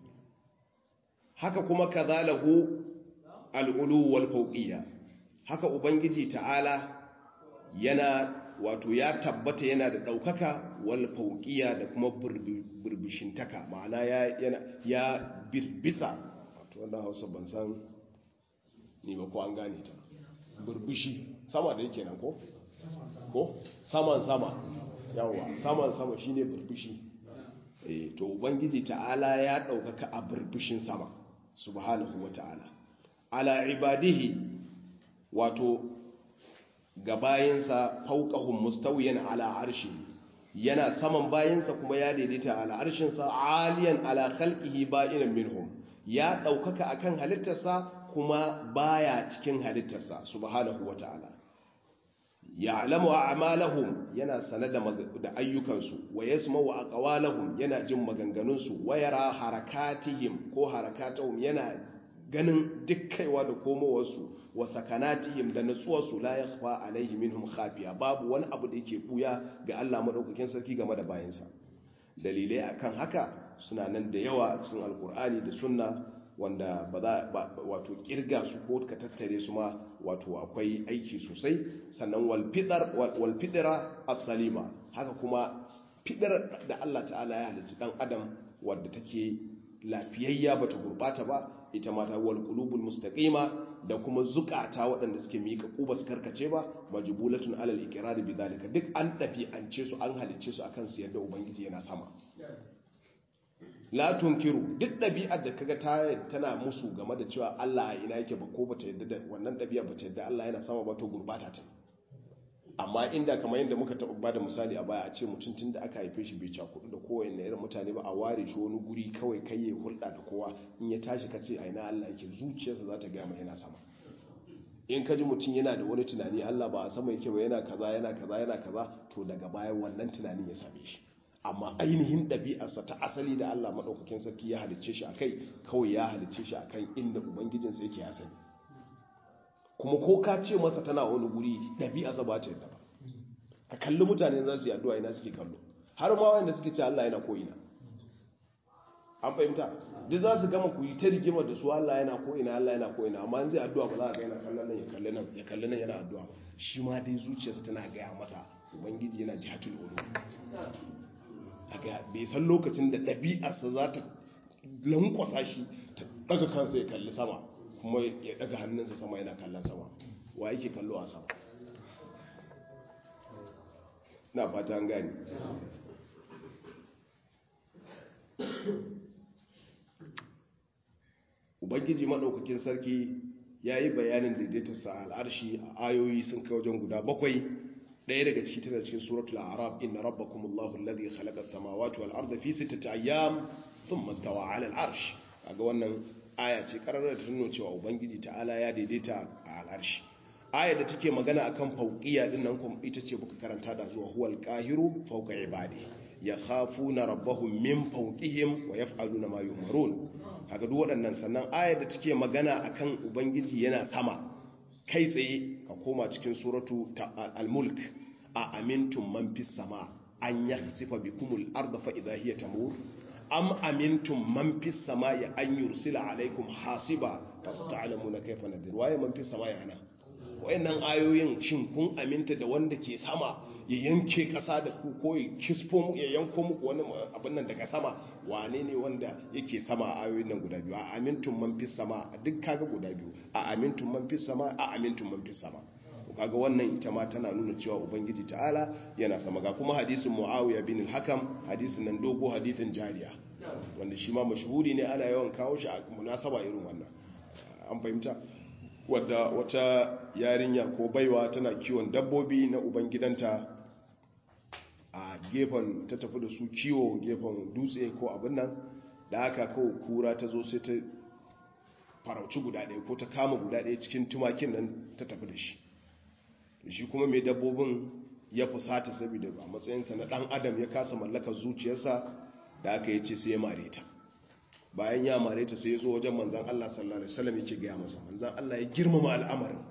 haka kuma kazalahu al'ulu wal fauqiyya haka ubangiji ta'ala yana wato ya tabbata yana da ɗaukaka wal fauƙiya da kuma birbishintaka ma'ana ya birbisa wato wanda hausa ban san ni ba ko an gane ta birbishi sama da yake nan ko? ko? saman sama yawwa saman sama shine birbishi e, to ubangiji ta'ala ya ɗaukaka a birbishin sama subhanahu wa ta'ala ala ibadihi wato ga bayansa fauqahum mustawiyan ala arshi yana saman bayansa kuma ya daidaita ala arshinsa aliyan ala khalqihi ba'inan minhum ya daukaka akan halittarsa kuma baya cikin halittarsa subhanahu wata'ala ya'lamu a'malahum yana sanada da ayyukansu wa yasma'u aqwalahum yana jin maganganunsu wa yara harakatihim ko harakatuhum yana ganin dukkaiwa da komowarsu wa sakanatihim da natsuwarsu la yakhfa alaihi minhum khafiya babu wani abu da yake buya ga Allah madaukakin sarki game da bayansa dalilai akan haka suna nan da yawa a cikin alkur'ani da sunna wanda ba za wato kirga su ko ka tattare su ma wato akwai aiki sosai sannan wal fidar wal fidra as-salima haka kuma fidar da Allah ta'ala ya halicci dan adam wadda take lafiyayya bata gurbata ba ita mata wal qulubul mustaqima da kuma zukata waɗanda suke mika kuba su karkace ba majbulatun alal iqrar bi dalika duk an dafi an ce su an halicce su akan su yadda ubangiji yana sama la tunkiru duk ɗabi'ar da kaga ta tana musu game da cewa Allah a ina yake ba ko bata yadda da wannan ɗabi'a bata yadda Allah yana sama ba to gurbata ta amma inda kamar yadda muka taɓa ba da misali a baya a ce mutum tun da aka haife shi bai cakudu da kowane irin mutane ba a ware shi wani guri kawai kai ya hulɗa da kowa in ya tashi ka ce aina Allah yake zuciyarsa za ta gaya mai yana sama in ka ji mutum yana da wani tunani Allah ba a sama yake ba yana kaza yana kaza yana kaza to daga bayan wannan tunanin ya same shi amma ainihin ɗabi'arsa ta asali da Allah maɗaukakin sarki ya halicce shi a kai kawai ya halicce shi a kan inda ubangijinsa yake ya sani kuma ko ka ce masa tana wani guri ɗabi'arsa ba ta yadda ba ka kalli mutane za su yi addu'a ina suke kallo har ma wanda suke ce Allah yana ko ina an fahimta duk za su gama ku yi ta rigima da su Allah yana ko ina Allah yana ko ina amma in zai addu'a ba za a ga yana kallon nan ya kalli nan ya kalli nan yana addu'a shi ma dai zuciyarsa tana gaya masa ubangiji yana jihatul ulu daga bai san lokacin da ɗabi'arsa za ta lankwasa shi ta daga kansa ya kalli sama kuma ya daga hannunsa sama yana kallon sama wa yake kallo a sama na fata an gani ubangiji maɗaukakin sarki ya yi bayanin daidaitarsa a al'arshi a ayoyi sun kai wajen guda bakwai ɗaya daga ciki tana cikin suratul arab inna rabbakumullahu alladhi khalaqa as-samawati wal arda fi sittati ayyam thumma istawa 'ala al-arsh kaga wannan aya ce kararar da tuno cewa ubangiji ta'ala ya daidaita a al'arshi aya da take magana akan fauqiya din nan kuma ita ce buka karanta da zuwa huwal qahiru fawqa ibadi yakhafuna rabbahum min fawqihim wa yaf'aluna ma yu'marun kaga duk waɗannan sannan aya da take magana akan ubangiji yana sama kai tsaye ka koma cikin suratu al-mulk a amintum man fis sama an yakhsifa bikumul arda fa idha hiya tamur am amintum man fis samai an yursila alaikum hasiba fasata'lamuna kayfa nadir waye man fis samai ana wayannan ayoyin shin kun aminta da wanda ke sama ya yanke kasa da ku ko ya kisfo mu ya yanko muku wani abin nan daga sama wane ne wanda yake sama a ayoyin nan guda biyu a amintum man fis sama duk kaga guda biyu a amintum man fis sama a amintum man fis sama kaga wannan ita ma tana nuna cewa ubangiji ta'ala yana sama ga kuma hadisin muawiya bin al-hakam hadisin nan dogo hadisin jariya wanda shi ma mashhuri ne ana yawan kawo shi a munasaba irin wannan an fahimta wadda wata yarinya ko baiwa tana kiwon dabbobi na ubangidanta a gefen ta tafi da su kiwo gefen dutse ko abin nan da aka kawo kura ta zo sai ta farauci guda ɗaya ko ta kama guda ɗaya cikin tumakin nan ta tafi da shi shi kuma mai dabbobin ya fusata saboda a matsayinsa na ɗan adam ya kasa mallakar zuciyarsa da aka yi ce sai ya mare ta bayan ya mare ta sai ya zo wajen manzan Allah sallallahu Alaihi wasallam yake gaya masa manzan Allah ya girmama al'amarin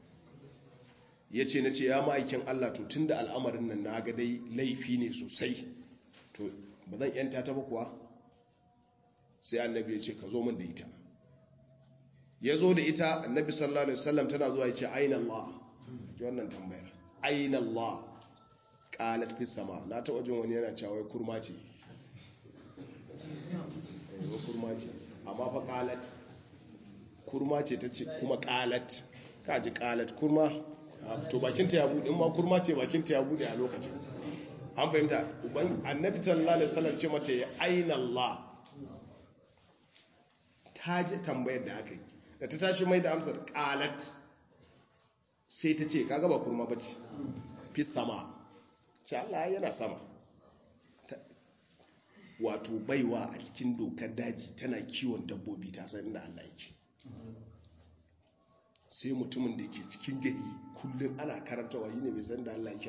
ya ce na ce ya ma'aikin Allah to tun da al'amarin nan na ga dai laifi ne sosai to ba zan yanta ta ba kuwa sai annabi ya ce ka zo min da ita ya zo da ita annabi sallallahu Alaihi wasallam tana zuwa ya ce aina Allah ji wannan tambayar aina Allah qalat fi sama na ta wajen wani yana cewa kurma ce wa kurma ce amma fa qalat kurma ce ta ce kuma qalat ka ji qalat kurma to bakinta ya bude in ma kurma ce bakinta ya bude a lokacin an fahimta uban annabi sallallahu alaihi wasallam ce mata ya aina Allah ta ji tambayar da aka yi da ta tashi mai da amsar qalat sai ta ce kaga ba kurma bace fi sama ce Allah yana sama wato baiwa a cikin dokar daji tana kiwon dabbobi ta san inda Allah yake sai mutumin da ke cikin gari kullum ana karantawa yi ne bai san da Allah yake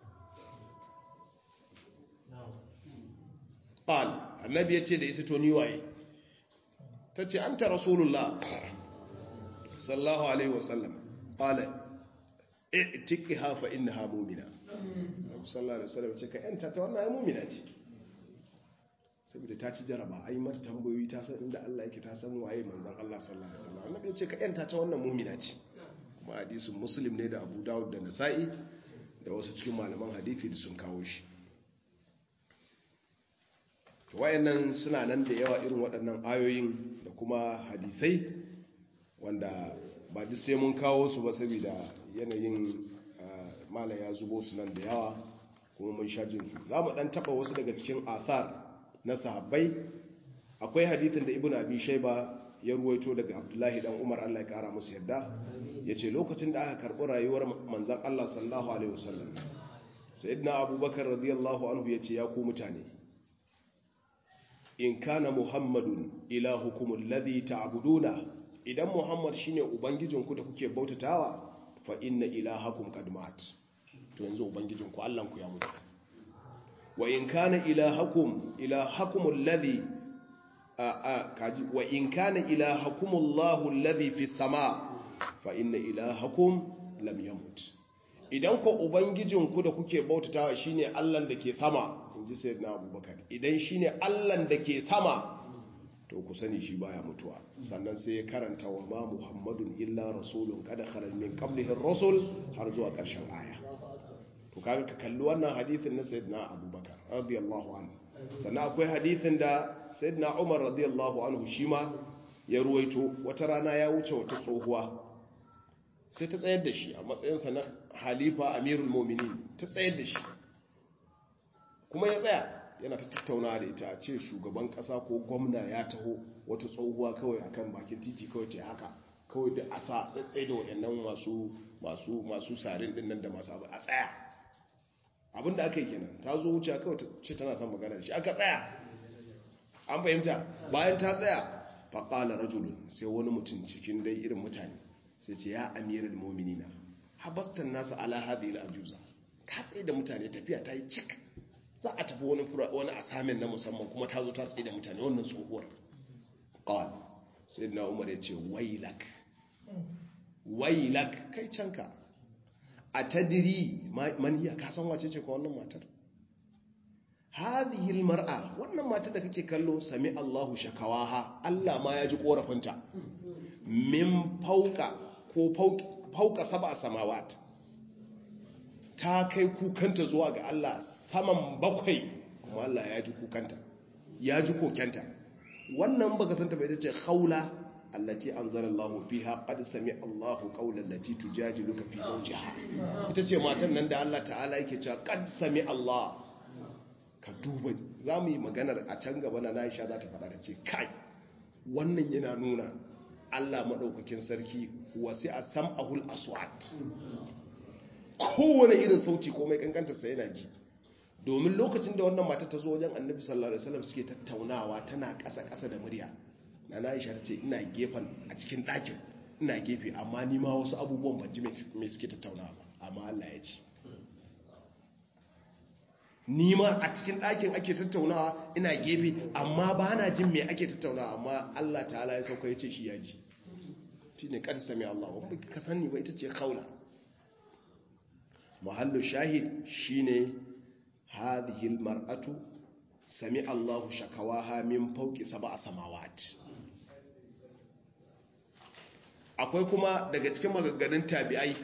qal annabi yace da ita to ni waye tace anta rasulullah sallallahu alaihi wasallam qala i'tiqha fa innaha mu'mina sallallahu alaihi wasallam ce ka yanta ta wannan mu'mina ce saboda ta ci jaraba ai mata tambayoyi ta san inda Allah yake ta san waye manzon Allah sallallahu alaihi wasallam annabi ya ce ka yanta ta wannan mu'mina ce kuma hadisin muslim ne da Abu Dawud da Nasa'i da wasu cikin malaman hadisi da sun kawo shi to wayannan suna nan da yawa irin waɗannan ayoyin da kuma hadisai wanda ba duk sai mun kawo su ba saboda yanayin malam ya zubo su nan da yawa kuma mun sha jin su za mu ɗan taɓa wasu daga cikin athar na sahabbai akwai hadithin da ibn abi shayba ya ruwaito daga abdullahi dan umar Allah ya kara musu yadda yace lokacin da aka karbi rayuwar manzon Allah sallallahu alaihi wasallam sayyidina abubakar radiyallahu anhu yace ya ku mutane in kana muhammadun ilahukum alladhi ta'buduna idan muhammad shine ubangijinku da kuke bautatawa fa inna ilahakum qad mat to yanzu ubangijinku Allah ku ya mutu wa in kana ilahakum ilahakum alladhi kaji wa in kana ilahakum Allahu alladhi fi sama fa inna ilahakum lam yamut idan ko ubangijinku da kuke bautatawa shine Allah da ke sama inji sayyidina Abubakar idan shine Allah da ke sama to ku sani shi baya mutuwa sannan sai ya karanta wa ma Muhammadun illa rasulun kada khalal min qablihi ar-rusul har zuwa ƙarshen aya to kaga ka kalli wannan hadisin na sayyidina Abubakar radiyallahu anhu sannan akwai hadisin da sayyidina Umar radiyallahu anhu shi ma ya ruwaito wata rana ya wuce wata tsohuwa sai ta tsayar da shi a matsayinsa na halifa amirul mominin ta tsayar da shi kuma ya tsaya yana ta tattauna da ita a ce shugaban kasa ko gwamna ya taho wata tsohuwa kawai akan bakin titi kawai ta haka kawai da asa tsaitsai da waɗannan masu masu masu sarin din nan da masu abu a tsaya abinda aka yi kenan ta zo wuce kawai ta ce tana son magana da shi aka tsaya an fahimta bayan ta tsaya faƙala rajulun sai wani mutum cikin dai irin mutane sai ce ya amiral mominina habastan nasa ala hadhihi al-ajuza ka tsaye da mutane tafiya ta yi cik za a tafi wani wani asamin na musamman kuma ta zo ta tsaye da mutane wannan tsohuwar qal sayyidina umar ya ce wailak wailak kai canka a tadiri man hiya ka san wace ce ko wannan matar hadhihi almar'a wannan matar da kake kallo sami Allahu shakawaha Allah ma ya ji korafinta min fauka ko fauka sab'a samawat ta kai kukanta zuwa ga Allah saman bakwai kuma Allah ya ji kukanta ya ji kokenta wannan baka santa bai tace khawla allati anzalallahu fiha qad sami Allahu qawlan lati tujadiluka fi zawjiha ita ce matan nan da Allah ta'ala yake cewa qad sami Allah ka duba za mu yi maganar a can gaba na Aisha za ta faɗa ta ce kai wannan yana nuna Allah maɗaukakin sarki wasi a sam'ahul aswat kowane irin sauti ko mai kankanta sai yana ji domin lokacin da wannan mata ta zo wajen annabi sallallahu alaihi wasallam suke tattaunawa tana ƙasa ƙasa da murya na Aisha ta ce ina gefen a cikin ɗakin ina gefe amma ni ma wasu abubuwan ban ji me suke tattaunawa ba amma Allah ya ce ni ma a cikin ɗakin ake tattaunawa ina gefe amma ba na jin me ake tattaunawa amma Allah ta'ala ya sauka ya ce shi ya ji shi ne ƙarfi sami Allah wani ka sani ba ita ce kaula muhallu shahid shi ne hadihil mar'atu sami Allahu shakawaha min fauki saba a samawat akwai kuma daga cikin magagganin tabi'ai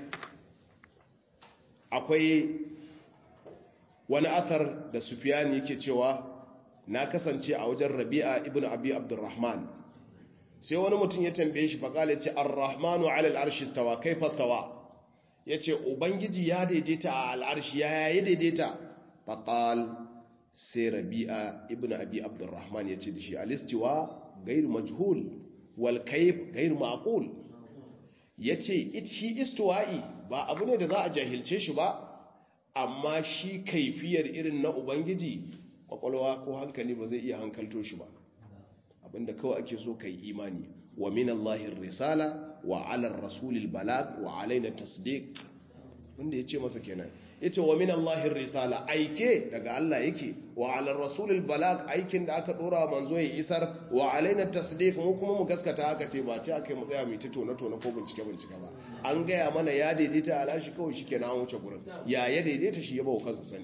akwai wani athar da sufiyani yake cewa na kasance a wajen rabi'a ibn abi abdurrahman sai wani mutum ya tambaye shi faƙala ce ar-rahmanu ala al-arshi stawa kaifa stawa yace ubangiji ya daidaita a al-arshi ya yayi daidaita faqal sai rabi'a ibn abi abdurrahman yace da shi al-istiwa ghayr majhul wal kayf ghayr ma'qul yace shi istiwa'i ba abu ne da za a jahilce shi ba amma shi kaifiyar irin na ubangiji kwakwalwa ko hankali ba zai iya hankalto shi ba abinda kawai ake so kai imani wa min Allahin risala wa ala rasulil balag wa alaina tasdiq wanda yace masa kenan yace wa min Allahin risala aike daga Allah yake wa ala rasulil balag aikin da aka dora manzo ya isar wa alaina tasdiq mu kuma mu gaskata haka ce ba ce akai mu tsaya mu ta tona tona ko bincike bincike ba an gaya mana ya daidaita alashi kawai shikenan an wuce gurin ya ya daidaita shi ya bawa kansa sani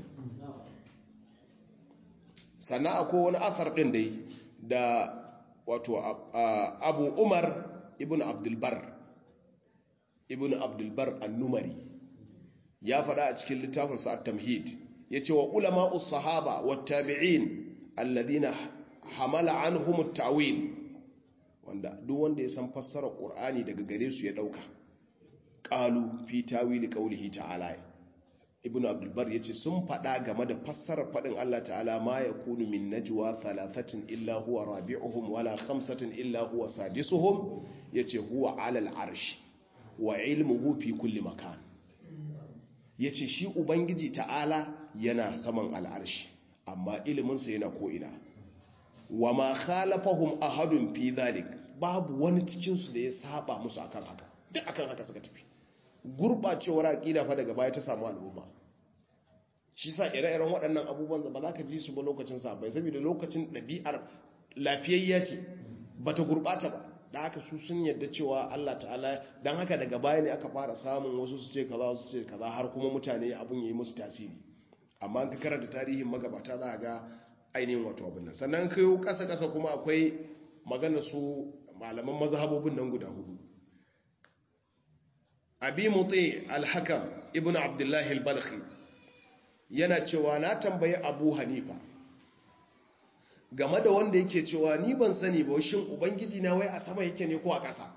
sannan akwai wani asar din dai da wato abu umar ibn abdulbar ibn abdulbar annumari ya faɗa a cikin littafin sa'ad tamhid ya ce wa ulama sahaba wa tabi'in alladina hamala anhum at-ta'wil wanda duk wanda ya san fassara qur'ani daga gare su ya dauka qalu fi tawili qawlihi ta'ala ibn abdulbar yace sun faɗa game da fassarar faɗin Allah ta'ala ma yakunu min najwa thalathatin illa huwa rabi'uhum wala khamsatin illa huwa sadisuhum yace huwa 'ala al-arsh wa ilmuhu fi kulli makan yace shi ubangiji ta'ala yana saman al'arshi amma iliminsa yana ko'ina wa ma khalafahum ahadun fi dhalik babu wani cikin su da ya saba musu akan haka duk akan haka suka tafi gurbacewar aqida fa daga baya ta samu al'umma shi sa ire-iren waɗannan abubuwan ba za ka ji su ba lokacin sa bai saboda lokacin ɗabi'ar lafiyayya ce bata gurbata ba da haka su sun yadda cewa Allah ta'ala dan haka daga baya ne aka fara samun wasu su ce kaza wasu ce kaza har kuma mutane abun yayi musu tasiri amma an ka karanta tarihin magabata za ga ainihin wato abin nan sannan kai kasa kasa kuma akwai magana su malaman mazhabobin nan guda hudu abi muti al-hakam ibnu abdullahi al-balkhi yana cewa na tambayi abu hanifa game da wanda yake cewa ni ban sani ba shin ubangiji na wai a sama yake ne ko a ƙasa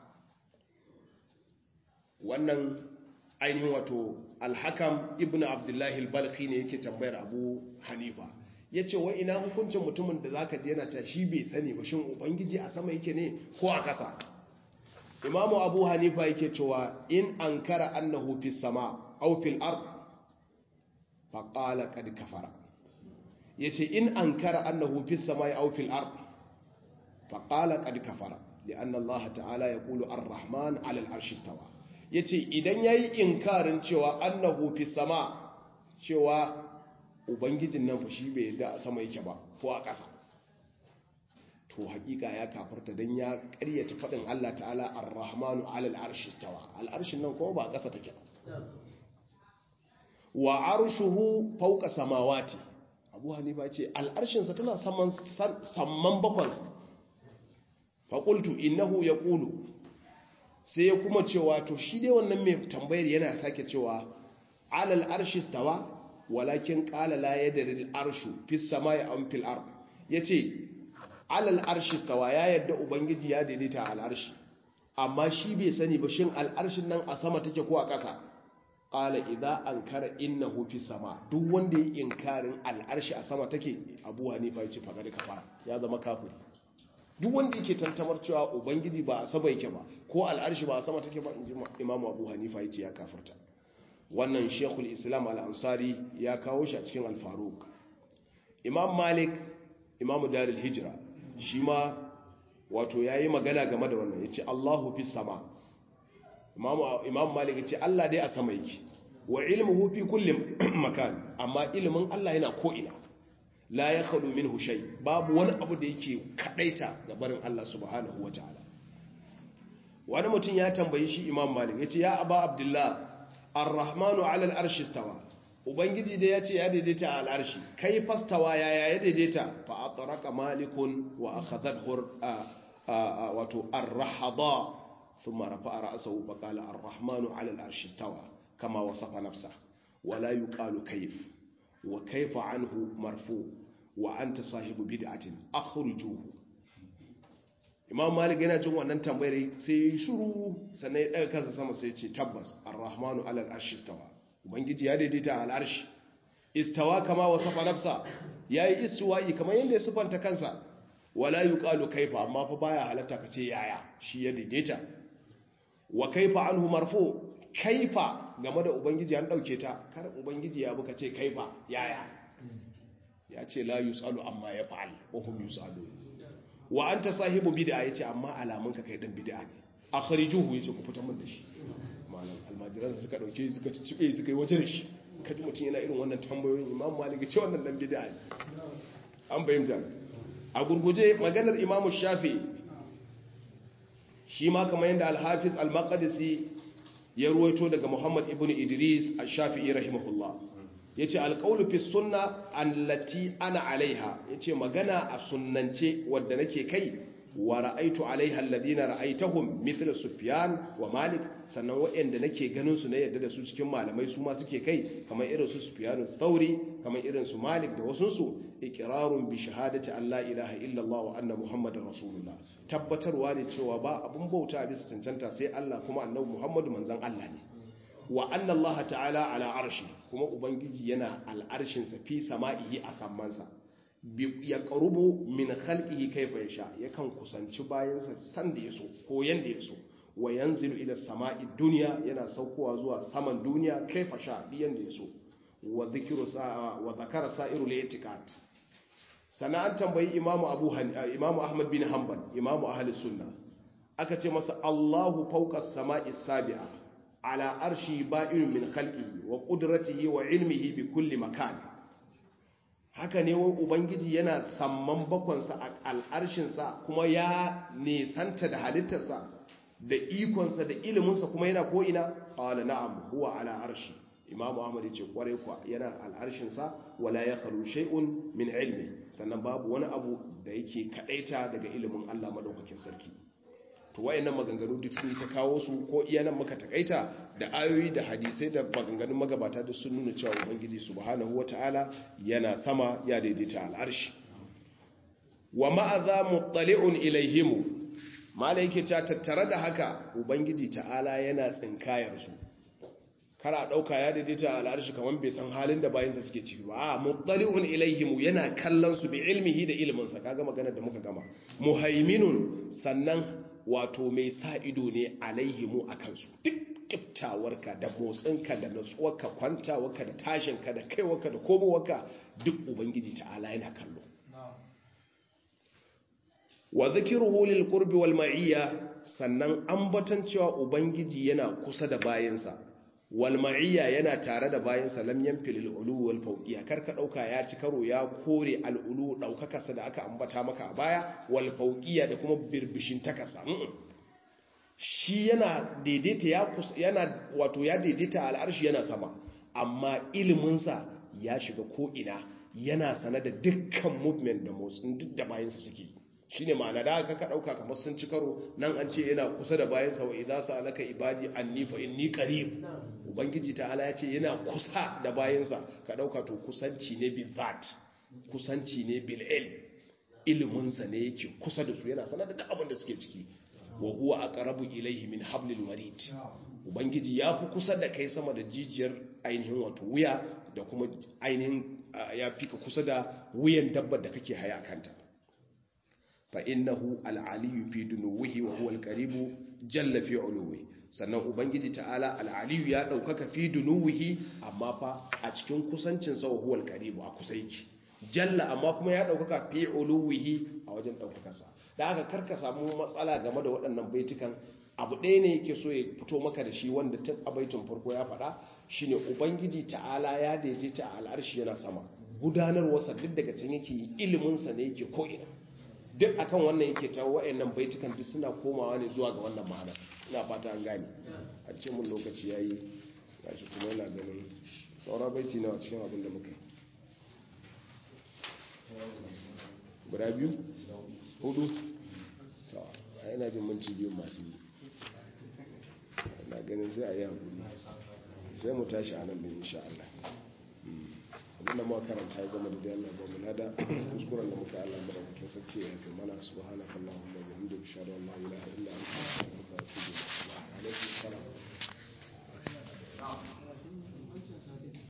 wannan ainihin wato alhakam ibn abdullahi al-balkhi ne yake tambayar abu hanifa ya ce wa ina hukuncin mutumin da zaka je yana cewa shi bai sani ba shin ubangiji a sama yake ne ko a ƙasa imamu abu hanifa yake cewa in ankara annahu fi sama aw fil ard fa qala qad kafara yace in ankara annahu fi samai aw fil ard fa qala qad kafara lianna allah ta'ala yaqulu ar-rahman 'ala al-arshi istawa yace idan yayi inkarin cewa annahu fi sama cewa ubangijin nan fa shi bai yadda a sama yake ba ko a ƙasa to hakika ya kafarta dan ya ƙaryata faɗin Allah ta'ala ar-rahmanu 'ala al-arshi istawa al-arshin nan kuma ba a ƙasa take ba wa arshuhu fawqa samawati abu hanifa ce al'arshinsa tana samman bakwansa faƙultu innahu ya ƙulu sai ya kuma cewa to shi dai wannan mai tambayar yana sake cewa alal arshi stawa walakin ƙala la ya dari arshu fi sama ya an fil ard ya ce alal arshi stawa ya yadda ubangiji ya daidaita al'arshi amma shi bai sani ba shin al'arshin nan a sama take ko a ƙasa ƙala idan an kara inna hufi sama duk wanda ya inkarin al'arshi a sama take abu hanifa ya ce faga da kafara ya zama kafiri duk wanda yake tantamar cewa ubangiji ba a sama yake ba ko al'arshi ba a sama take ba in ji imamu abu hanifa ya ce ya kafarta wannan shekul islam al'ansari ya kawo shi a cikin alfaruk imam malik imamu daril hijira shi ma wato ya yi magana game da wannan ya ce allahu fi sama imam malik ya ce Allah dai a sama yake wa ilmuhu fi kulli makan amma ilimin Allah yana ko ina la ya khalu minhu shay babu wani abu da yake kadaita ga barin Allah subhanahu wataala wani mutum ya tambayi shi imam malik ya ce ya aba abdullah ar-rahmanu ala al-arshi istawa ubangiji da ya ce ya daidaita a al'arshi kai fastawa ya ya daidaita fa atraka malikun wa akhadhahu wato ar-rahada ثم رفع رأسه فقال الرحمن على العرش استوى كما وصف نفسه ولا يقال كيف وكيف عنه مرفوع وأنت صاحب بدعة أخرجوه imam malik yana jin wannan tambayar sai ya shuru sannan ya daga kansa sama sai ya ce tabbas ar-rahmanu ala al-arshi istawa ubangiji ya daidaita al-arshi istawa kama wasafa nafsa yayi istiwa'i kamar yanda ya sifanta kansa wala yuqalu kaifa amma fa baya halatta kace yaya shi ya daidaita wa kaifa anhu marfu kaifa game da ubangiji an dauke ta kar ubangiji ya buka ce kaifa yaya ya ce la yusalu amma ya fa'al wa hum yusalu wa anta sahibu bid'a yace amma alamun ka kai dan bid'a ne akhrijuhu yace ku fitar min da shi malam almajiran suka dauke suka cibe suka yi waje da shi kaji mutun yana irin wannan tambayoyin imam malik ce wannan dan bid'a ne an bayyana a gurguje maganar imam shafi shi ma kamar yadda al-hafiz al-maqdisi ya ruwaito daga muhammad ibn idris al-shafi'i rahimahullah ya ce alƙaunu fi sunna allati ana alaiha ya ce magana a sunnance wadda nake kai wa ra'aitu alaiha alladina ra'aitahum mithla sufyan wa malik sannan waɗanda nake ganin su na yadda da su cikin malamai su ma suke kai kamar irin su sufyan thauri kamar irin su malik da wasun su iqrarun bi shahadati alla ilaha illa allah wa anna muhammadar rasulullah tabbatarwa ne cewa ba abun bauta bisa cancanta sai allah kuma annabi muhammadu manzon allah ne wa anna Allah ta'ala ala arshi kuma ubangiji yana al'arshinsa fi sama'ihi a sammansa ya qarubu min khalqihi kayfa yasha yakan kusanci bayansa san da yaso ko yanda yaso wa yanzilu ila sama'i dunya yana saukowa zuwa saman duniya kayfa sha yanda yaso wa dhikru sa'a wa dhakara sa'iru al-i'tiqad sana'an tambayi imamu abu imamu ahmad bin hanbal imamu ahli sunna aka ce masa Allahu fawqa as-sama'i as-sabi'a على أرشه بائن من خلقه وقدرته وعلمه بكل مكان haka ne wai ubangiji yana samman bakwansa a al'arshinsa kuma ya nesanta da halittarsa da ikonsa da iliminsa kuma yana ko'ina ƙwala na'am huwa ala arshi imamu ahmad ya ce kwarai kwa yana al'arshinsa wala ya karu shay'un min ilmi sannan babu wani abu da yake kadaita daga ilimin allah madaukakin sarki to wayannan maganganu duk sun ta kawo su ko iya nan muka takaita da ayoyi da hadisai da maganganun magabata duk sun nuna cewa ubangiji subhanahu wataala yana sama ya daidaita al'arshi wa ma'aza muttali'un ilaihimu mala yake ta tattare da haka ubangiji ta'ala yana tsinkayar su kara dauka ya daidaita al'arshi kaman bai san halin da bayansa suke ciki ba a muttali'un ilaihimu yana kallon su bi ilmihi da ilminsa kaga magana da muka gama muhaiminun sannan wato mai sa ido ne alaihimu a kansu duk kiftawarka da motsinka da natsuwarka kwantawarka da tashinka da kaiwarka da komowarka duk ubangiji ta'ala yana kallo wa zikiruhu lil qurbi wal ma'iyya sannan ambatan cewa ubangiji yana kusa da bayansa wal ma'iyya yana tare da bayansa lam yanfil al ulu wal fawqiyya karka dauka ya ci karo ya kore al ulu daukakarsa da aka ambata maka a baya wal fawqiyya da kuma birbishin takasa shi yana daidaita ya yana wato ya daidaita al arshi yana sama amma ilimin sa ya shiga ko ina yana sana da dukkan movement da motsin duk da bayansa suke shi ne ma'ana da aka ɗauka kamar sun ci karo nan an ce yana kusa da bayansa wa idza sa'alaka ibadi anni fa inni qarib ubangiji ta'ala ya ce yana kusa da bayansa ka ɗauka to kusanci ne bil that kusanci ne bil ilm ilimin sa ne yake kusa da su yana sanar da duk abin da suke ciki wa huwa aqrabu ilayhi min hablil warid ubangiji ya fi kusa da kai sama da jijiyar ainihin wato wuya da kuma ainihin ya fi ka kusa da wuyan dabbar da kake haya kanta fa innahu al-aliyyu fi dunuwihi wa huwa al-qaribu jalla fi uluwi sannan ubangiji ta'ala al-aliyyu ya daukaka fi dunuwihi amma fa a cikin kusancin sa huwa al-qaribu a kusa yake jalla amma kuma ya daukaka fi uluwihi a wajen daukaka sa da aka karka samu matsala game da waɗannan baitukan abu ɗaya ne yake so ya fito maka da shi wanda tun a baitin farko ya faɗa shine ubangiji ta'ala ya daidaita a al'arshi yana sama gudanarwarsa duk daga can yake iliminsa ne yake ko'ina duk akan wannan yake ta wa'annan baitukan duk suna komawa ne zuwa ga wannan ma'ana ina fata an gane a ce mun lokaci yayi gashi kuma yana ganin saura baiti nawa cikin abin da muka yi guda biyu hudu to a yana jin minti biyu masu yi na ganin sai a yi hakuri sai mu tashi a nan da insha Allah abinda muka karanta ya zama da Allah ba mu nada kuskuren da muka Allah mara mutum sarki ya fi mana subhanaka allahumma wa bihamdika ashhadu an la ilaha illa anta astaghfiruka wa atubu ilaik alaikum salam